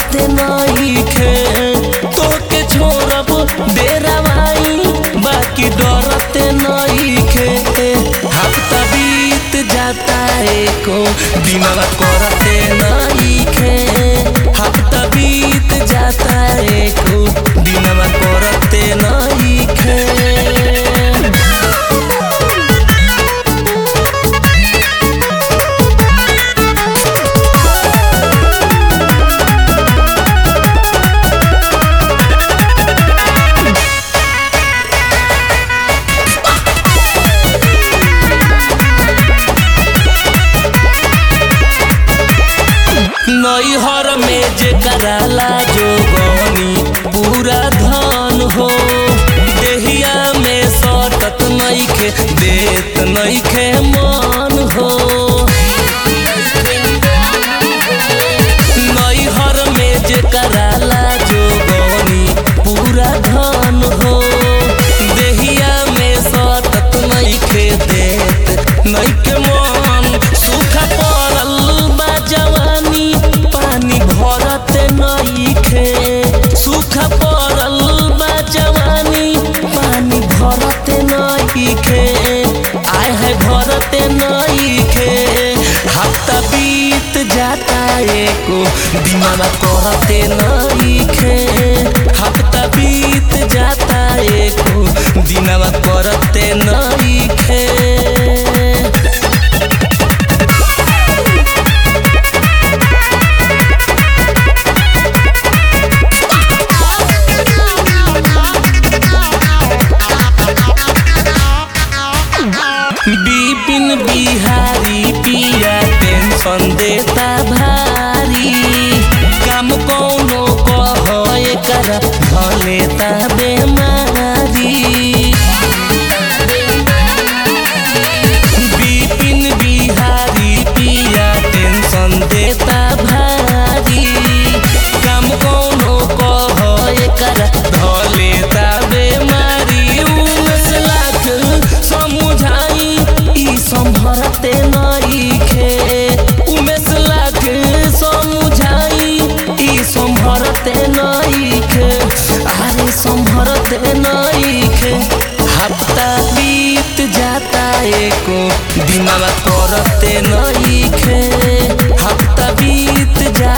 करते नइखे तोके छोड़ब डेरावाई बाकी डरते नइखे हफ्ता बीत जाता एको दिनवा करते नइखे हफ्ता बीत जाता एको दिनवा करते नइखे नैहर में जे कराला जो गनी पूरा धन हो देहिया में सटत नइखे देत नइखे मन हो नैहर में जे कराला जो गनी पूरा धन हो देहिया में सटत नइखे देत नइखे मन सूखा पड़ल बा जवानी पानी भरत नइखे सूखा पड़ल बा जवानी पानी भरत नइखे आय है भरत नइखे हफ्ता बीत जाता एको दिनवा करते नइखे हफ्ता बीत जाता एको दिनवा करते नइखे बिपिन बिहारी पिया टेंशन देता भारी काम कौनो कह एकरा भलेता बेमारी बिपिन बिहारी पिया टेंशन देता भारी काम कौनो कह एकरा धलेता बेमारी उमेश लाख समझाई ई संभरते नइखे उमेश लाख समझाई ई संभरते नइखे अरे संभरते नइखे हफ्ता बीत जाता एको दिनवा करते नइखे हफ्ता बीत जा